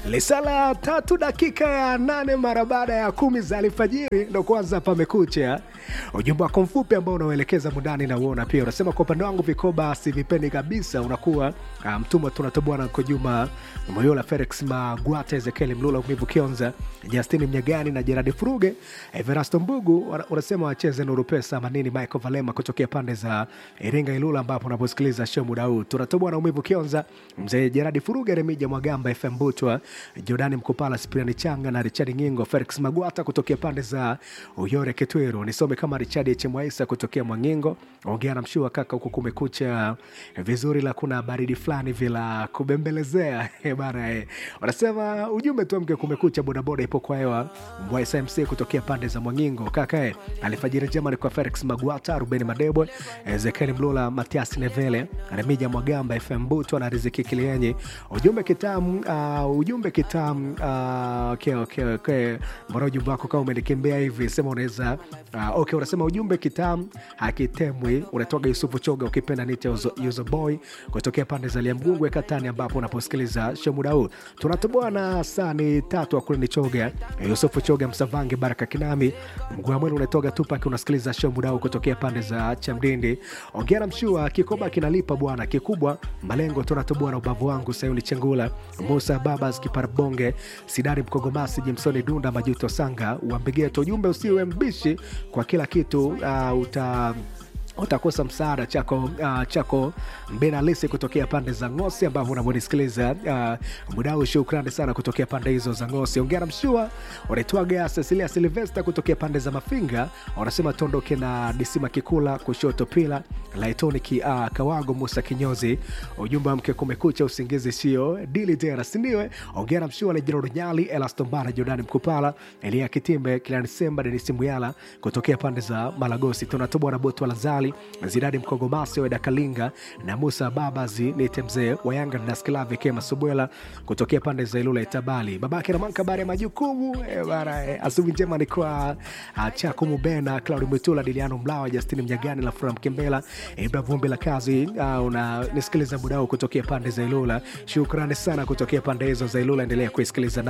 Lisala tatu dakika ya nane mara baada ya kumi za alfajiri ndo kwanza pamekucha. Ujumbe wako mfupi ambao unaoelekeza mundani na uona pia unasema, kwa upande wangu vikoba sivipendi kabisa. Unakuwa uh, mtumwa tunatoboa na Kojuma Moyola, Felix Magwata, Ezekiel Mlula, Umivu Kionza, Justini Mnyagani na Jeradi Furuge, Everasto Mbugu wana- unasema wacheze Nuru Pesa Manini, Michael Valema kutokea pande za Iringa Ilula, ambapo unaposikiliza show muda huu tunatoboa na Umivu Kionza, mzee Jeradi Furuge, Remija Mwagamba, FM Butwa, Jordani Mkupala, Spriani Changa na Richard Ngingo, Felix Magwata kutokea pande za Uyore Kitwiru, nisome kama Richard Chemwaisa kutokea Mwangingo, ongea na mshua kaka, huku kumekucha vizuri, la kuna baridi fulani vila kubembelezea Eh, bana eh. Wanasema ujumbe tu mke kumekucha, bodaboda ipo kwa hewa Mbwa SMC kutokea pande za Mwangingo kaka eh. Alfajiri njema ni kwa Felix Magwata, Ruben Madebo, Ezekiel Mlula, Matias Nevele, Remija Mwagamba, FM Buto na Riziki Kilienye. Ujumbe kitamu, uh, ujumbe kitamu. Uh, okay, okay, okay. Mbona ujumbe wako kama umenikimbia hivi? Sema unaweza uh, okay, unasema ujumbe kitamu hakitemwi. Unatoka Yusufu Choga, ukipenda nite Yuzo Boy kutokea pande za Liamgungwe Katani, ambapo unaposikiliza show muda huu tunatoboa na saa ni tatu akule ni Choga, Yusufu Choga, Msavange, Baraka Kinami, mguu mwenu unatoka Tupac, unasikiliza show muda huu kutokea pande za Chamdindi. Ongea na mshua, kikoba kinalipa bwana, kikubwa malengo, tunatoboa na ubavu wangu, Sayuni Chengula, Musa Babas, Kiparabonge, Sidari Mkogomasi, Jimsoni Dunda, Majuto Sanga, Wambegeto. Ujumbe usiwe mbishi kwa kila kitu, uh, uta utakosa msaada chako uh, chako Mbenalisi kutokea pande za Ngosi ambavyo unavyonisikiliza uh, mudau. Shukrani sana kutokea pande hizo za Ngosi. Ongea na mshua unaitwaga Cecilia Silvesta kutokea pande za Mafinga, wanasema tuondoke na Disima Kikula kushoto pila Laitoni ki, uh, Kawago Musa Kinyozi. Ujumbe wa mke kumekucha, usingizi sio dili tena, sindiwe. Ongea na mshua Lejiro Runyali, Elastombara, Jordani Mkupala, Elia Kitimbe, Kilani Semba, Denisi Muyala kutokea pande za Malagosi. Tunatobwa na Boto Lazali, Zidadi Mkogomasi, Weda Kalinga na Musa Babazi, Nite mzee wa Yanga na Skilavi Kema Subwela kutokea pande za Ilula Itabali, babake Ramanka bare ya majukumu eh, bara eh, asubuhi njema ni kwa uh, Chako Mubena, Claudi Mwitula, Diliano Mlawa, Justini Mnyagani la Fura Mkembela, Ibra Vumbi la kazi uh, unanisikiliza muda huu kutokea pande za Ilula. Shukrani sana kutokea pande hizo za Ilula, endelea kuisikiliza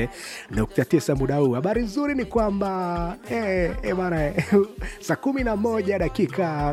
88.9 muda huu. Habari nzuri ni kwamba eh, eh, bana eh, saa kumi na moja dakika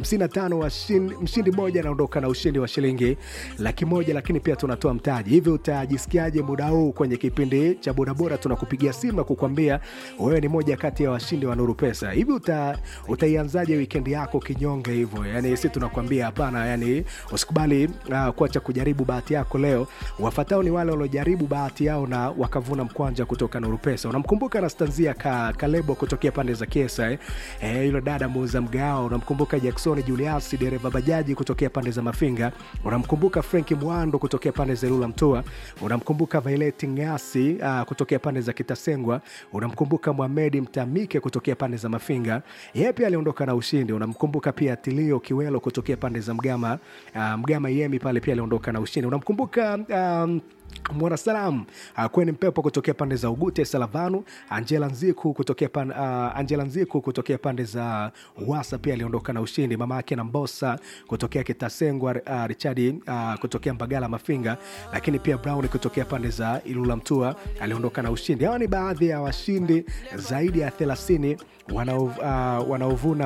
55 washindi, mshindi mmoja anaondoka na ushindi wa shilingi laki moja, lakini pia tunatoa mtaji. Hivi utajisikiaje muda huu kwenye kipindi cha bodaboda? Tunakupigia simu na kukwambia wewe ni moja kati ya washindi wa Nuru Pesa. Hivi uta, utaianzaje wikendi yako kinyonge hivyo? Yani si tunakwambia hapana, yani usikubali uh, kuacha kujaribu bahati yako leo. Wafatao ni wale waliojaribu bahati yao na wakavuna mkwanja kutoka Nuru Pesa. Unamkumbuka Anastanzia ka, Kalebo kutokea pande za Kiesa eh? Eh, yule dada muuza mgao. Unamkumbuka Jackson Julius dereva bajaji kutokea pande za Mafinga. Unamkumbuka Frank Mwando kutokea pande za Ilula Mtoa. Unamkumbuka Violet Ngasi uh, kutokea pande za Kitasengwa. Unamkumbuka Mohamed Mtamike kutokea pande za Mafinga, yeye pia aliondoka na ushindi. Unamkumbuka pia Tilio Kiwelo kutokea pande za Mgama, uh, Mgama Yemi pale pia aliondoka na ushindi. Unamkumbuka um, Mwanasalam uh, kweni mpepo kutokea pande za Ugute Salavanu, Angela Nziku kutokea pan, uh, Angela Nziku kutokea pande za Wasa pia aliondoka na ushindi. Mama yake na Mbosa kutokea Kitasengwa, uh, Richard uh, kutokea Mbagala Mafinga, lakini pia Brown kutokea pande za Ilula Mtua aliondoka na ushindi. Hawa ni baadhi ya washindi zaidi ya 30 wanao uh, wanaovuna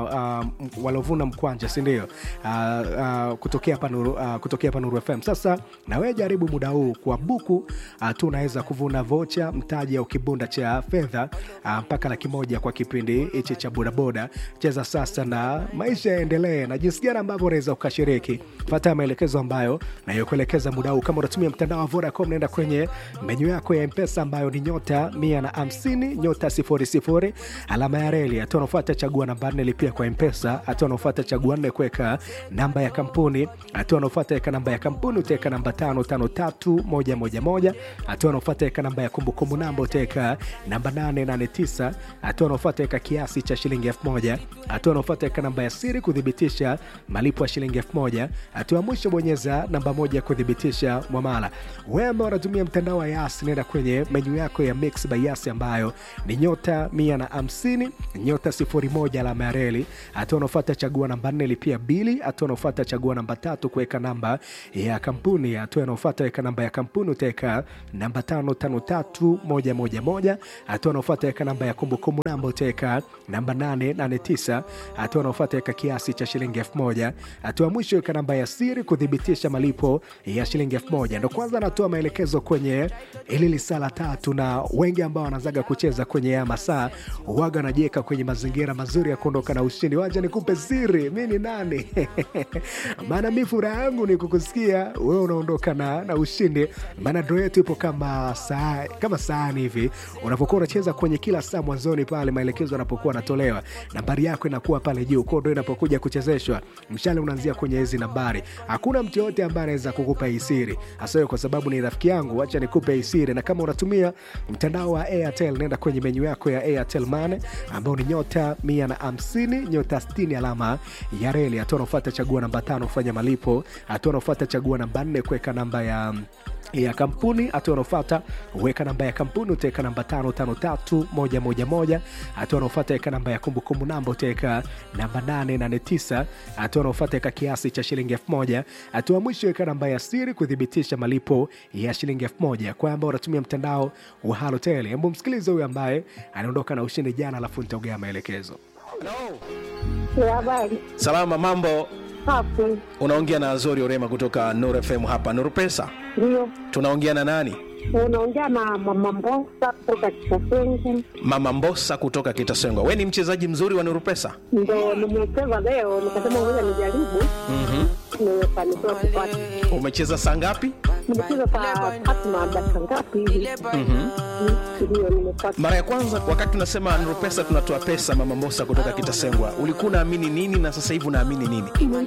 uh, uh, waliovuna mkwanja si ndio? uh, uh, kutokea hapa Nuru, uh, kutokea hapa Nuru FM. Sasa na wewe jaribu muda huu kwa buku uh, tu unaweza kuvuna vocha mtaji au kibunda cha fedha uh, mpaka laki moja kwa kipindi hichi cha bodaboda. Cheza sasa na maisha yaendelee, na jinsi gani ambavyo unaweza ukashiriki. Fata maelekezo ambayo nayokuelekeza muda huu. Kama unatumia mtandao wa Vodacom, naenda kwenye menyu yako ya Mpesa ambayo ni nyota mia na hamsini nyota sifuri sifuri alama ya reli. Hatua unaofuata chagua namba nne lipia kwa Mpesa. Hatua unaofuata chagua nne kuweka namba ya kampuni. Hatua unaofuata weka namba ya kampuni utaweka namba tano tano tatu moja moja moja. Hatua unaofuata weka namba ya kumbukumbu namba utaweka namba nane nane tisa. Hatua unaofuata weka kiasi cha shilingi elfu moja. Hatua unaofuata weka namba ya siri kuthibitisha malipo ya shilingi elfu moja. Hatua ya mwisho bonyeza namba moja kuthibitisha mwamala. Wewe ambao unatumia mtandao wa Yas, nenda kwenye menyu yako ya Mix by Yas ambayo ni nyota mia na hamsini nyota sifuri moja alama ya reli. Hatua unaofuata chagua namba nne lipia bili. Hatua unaofuata chagua namba tatu kuweka namba ya kampuni. Hatua inaofuata weka namba ya ya kampuni utaweka namba tano tano tatu moja moja moja. Hatua unaofuata weka namba ya kumbukumbu namba utaweka namba nane nane tisa. Hatua unaofuata weka kiasi cha shilingi elfu moja. Hatua ya mwisho weka namba ya siri kuthibitisha malipo ya shilingi elfu moja. Ndo kwanza anatoa maelekezo kwenye ili lisaa la tatu, na wengi ambao wanazaga kucheza kwenye ya masaa waga wanajiweka kwenye mazingira mazuri ya kuondoka na ushindi. Wacha nikupe siri, mi ni nani? maana mi furaha yangu ni kukusikia wewe unaondoka na, na ushindi, maana dro yetu ipo kama saa kama sahani hivi. Unapokuwa unacheza kwenye kila saa mwanzoni pale maelekezo yanapokuwa yanatolewa, nambari yako inakuwa pale juu, kwa ndo inapokuja kuchezeshwa, mshale unaanzia kwenye hizi nambari. Hakuna mtu yoyote ambaye anaweza kukupa hii siri, hasa wewe kwa sababu ni rafiki yangu. Wacha nikupe hii siri, na kama unatumia mtandao wa Airtel, nenda kwenye menyu yako ya Airtel Money ambao ni nyota mia na hamsini nyota sitini alama ya reli. Hatua unaofuata chagua namba tano kufanya malipo. Hatua unaofuata chagua namba nne kuweka namba ya ya kampuni. Hatua unaofuata weka namba ya kampuni, utaweka namba tano tano tatu moja moja moja. Hatua unaofuata weka namba ya kumbukumbu namba, utaweka namba nane nane tisa. Hatua unaofuata weka kiasi cha shilingi elfu moja. Hatua mwisho weka namba ya siri kuthibitisha malipo ya shilingi elfu moja. Kwa ambao unatumia mtandao wa Halotel, hebu msikilize huyu ambaye anaondoka na ushindi jana, alafu nitaongea maelekezo. Ya habari Salama, mambo. hapo Unaongea na Azori Orema kutoka Nur FM hapa Nur Pesa. ndio Tunaongea na nani? unaongea na mama Mbosa kutoka Kitasengu, Mama Mbosa kutoka Kitasengwa. We ni mchezaji mzuri wa Nur Pesa. ndo nimecheza leo, nikasema ngoja nijaribu. Nimefanikiwa kupata, Umecheza saa ngapi? nimecheza saa tatu na dakika ngapi hivi, ndio nimepata. Mara ya kwanza wakati tunasema Nur Pesa tunatoa pesa, Mama Mbosa kutoka Kitasengwa, ulikuwa unaamini nini na sasa hivi unaamini nini? Nilikuwa